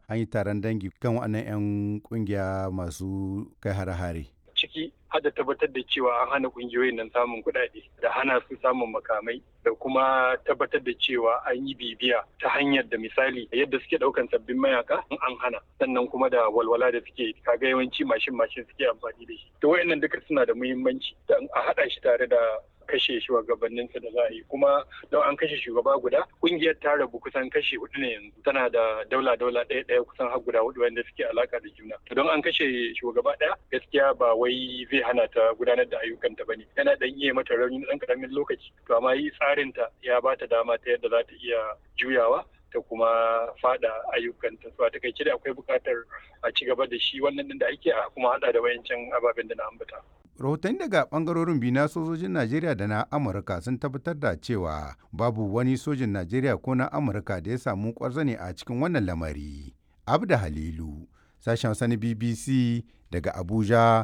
an yi taron dangi kan waɗannan 'yan ƙungiya masu kai hare-hare. ciki hada tabbatar da cewa an hana kungiyoyin nan samun kuɗaɗe da hana su samun makamai da kuma tabbatar da cewa an yi bibiya ta hanyar da misali yadda suke ɗaukan sabbin mayaka an hana sannan kuma da walwala da suke kaga yawanci mashin mashin suke amfani da shi to wayannan duka suna da muhimmanci da a haɗa shi tare da kashe shugabanninsa da za a yi kuma don an kashe shugaba guda kungiyar ta rabu kusan kashe hudu ne yanzu tana da daula daula ɗaya ɗaya kusan har guda hudu wanda suke alaka da juna to don an kashe shugaba ɗaya gaskiya ba wai zai hana ta gudanar da ayyukanta ba ne yana dan iya mata rauni na ɗan karamin lokaci to amma yi tsarin ta ya ba ta dama ta yadda za ta iya juyawa ta kuma fada ayyukanta su a takaice da akwai buƙatar a ci gaba da shi wannan din da ake a kuma hada da wayancan ababen da na ambata. rahotanni daga bangarorin biyu na sojojin najeriya da na amurka sun tabbatar da cewa babu wani sojin najeriya ko na amurka da ya samu kwarzane a cikin wannan lamari abda halilu sashen sani bbc daga abuja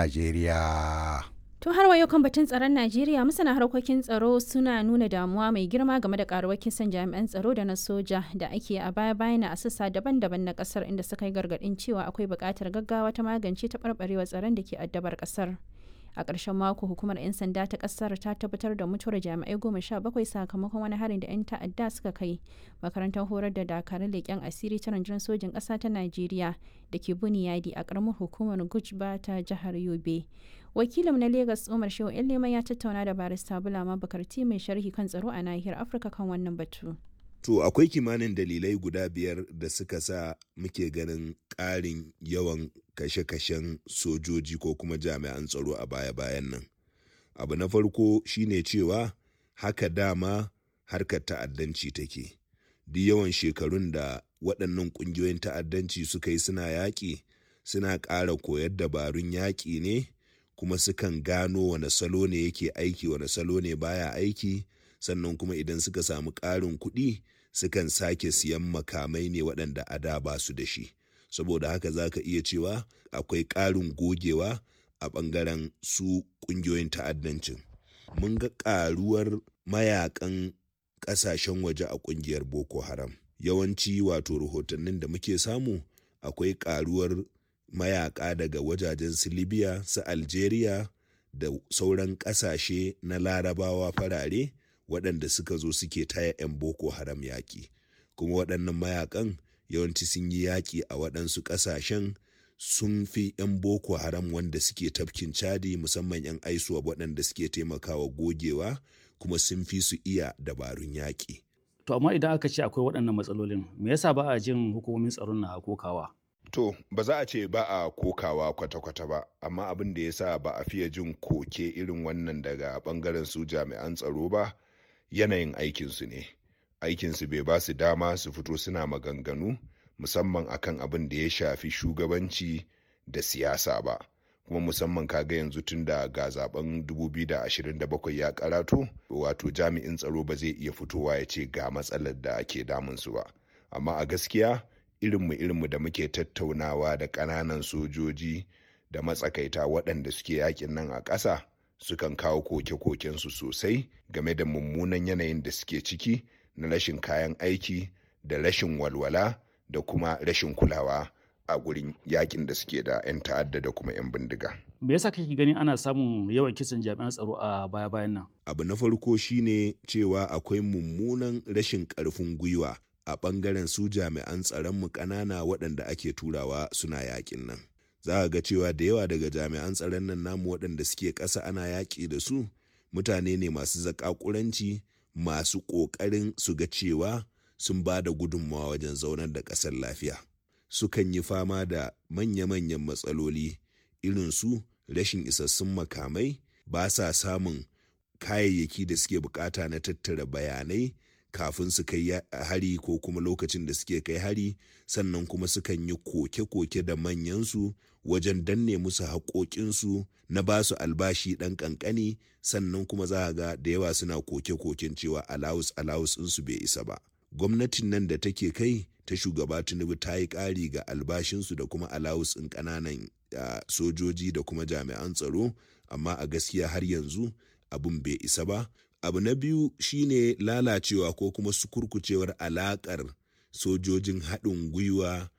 najeriya To har wa yau kan batun tsaron Najeriya masana harkokin tsaro suna nuna damuwa mai girma game da karuwar kisan jami'an tsaro da na soja da ake a baya bayan a sassa daban-daban na kasar inda suka yi gargadin cewa akwai buƙatar gaggawa ta magance taɓarɓarewar tsaron da ke addabar kasar. A ƙarshen mako hukumar 'yan sanda ta ƙasar ta tabbatar da mutuwar jami'ai goma sha bakwai sakamakon wani harin da 'yan ta'adda suka kai makarantar horar da dakarun leƙen asiri ta rundunar sojin ƙasa ta Najeriya da ke Buniyadi a ƙaramar hukumar Gujba ta jihar Yobe. wakilin na Legas Umar Shehu Leman ya tattauna da barista Bulama Bakarti mai sharhi kan tsaro a nahiyar Afirka kan wannan batu. To akwai kimanin dalilai guda biyar da suka sa muke ganin ƙarin yawan kashe-kashen sojoji ko kuma jami'an tsaro a baya-bayan nan. Abu na farko shine cewa haka dama harkar ta'addanci take. Duk yawan shekarun da waɗannan ƙungiyoyin ta'addanci suka yi suna yaƙi suna ƙara koyar dabarun yaƙi ne kuma sukan gano wane salo ne yake aiki wane salo ne baya aiki sannan kuma idan suka samu ƙarin kuɗi sukan sake siyan makamai ne waɗanda a da ba su da shi saboda haka za ka iya cewa akwai ƙarin gogewa a ɓangaren su ƙungiyoyin ta'addancin mun ga ƙaruwar mayakan ƙasashen waje a ƙungiyar boko haram yawanci wato rahotannin da muke samu akwai ƙaruwar mayaka daga wajajen su libya su algeria da sauran ƙasashe na larabawa farare waɗanda suka zo suke taya 'yan boko haram yaƙi kuma waɗannan mayakan yawanci sun yi yaƙi a waɗansu ƙasashen sun fi 'yan boko haram wanda suke tafkin chadi musamman 'yan aisuwa waɗanda suke taimakawa gogewa kuma sun fi su iya dabarun yaƙi. To amma idan aka ce akwai waɗannan matsalolin me yasa ba a jin hukumomin tsaron na kokawa? To, ba za a ce ba a kokawa kwata-kwata ba, amma abin da ya sa ba a fiye jin koke irin wannan daga ɓangaren su jami'an tsaro ba, yanayin aikinsu ne. Aikinsu bai ba su dama su fito suna maganganu, musamman akan abin da ya shafi shugabanci da siyasa ba. Kuma musamman kaga yanzu tun da ga zaben 2027 ya karatu, wato jami'in tsaro ba zai iya fitowa ya ce ga matsalar da ke damunsu ba. Amma a gaskiya, irinmu irinmu da muke tattaunawa da ƙananan sojoji da matsakaita waɗanda suke yakin nan a ƙasa sukan kawo koke-kokensu sosai game da mummunan yanayin da suke ciki na rashin kayan aiki da rashin walwala da kuma rashin kulawa a gurin yakin da suke da 'yan ta'adda da kuma 'yan bindiga. Me yasa kake ganin ana samun yawan kisan jami'an tsaro a baya-bayan nan? Abu na farko shine cewa akwai mummunan rashin ƙarfin gwiwa a ɓangaren su jami'an tsaronmu ƙanana waɗanda ake turawa suna yaƙin nan. Za a ga cewa da yawa daga jami'an tsaron nan namu waɗanda suke ƙasa ana yaƙi da su mutane ne masu zaƙaƙuranci masu ƙoƙarin su ga cewa sun ba da gudunmawa wajen zaunar da ƙasar lafiya. Sukan yi fama da manya-manyan matsaloli irin su rashin isassun makamai ba sa samun kayayyaki da suke bukata na tattara bayanai kafin su kai hari ko kuma lokacin da suke kai hari sannan kuma sukan yi koke-koke da manyansu wajen danne musu haƙoƙinsu na ba su albashi ɗan ƙanƙani sannan kuma za a ga da yawa suna koke-koken cewa alawus alawus ɗinsu bai isa ba gwamnatin nan da take kai ta shugaba tinubu ta yi ƙari ga albashinsu da kuma alawus ɗin ƙananan sojoji da kuma jami'an tsaro amma a gaskiya har yanzu abin bai isa ba abu na biyu shine lalacewa ko kuma sukurkucewar alakar sojojin haɗin gwiwa